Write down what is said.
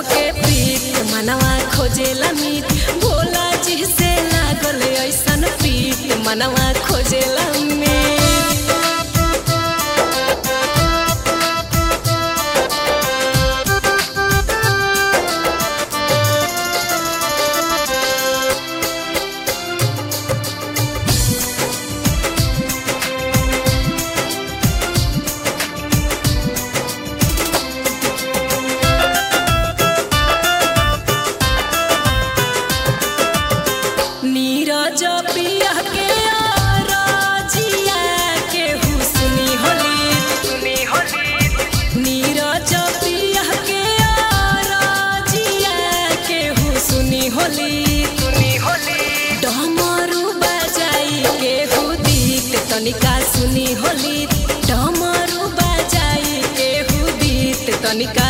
के पीत मनवा खोजेला मीत भोला जी से लागल ऐसन पीत मनवा खोजेला मीत नीरज पिया के राजिया के हुस्नी होली सुनी होली नीरज पिया के राजिया के हुस्नी होली सुनी होली डमरू बजाई के हुदीत तनिका सुनी होली डमरू बजाई के हुदीत तनिका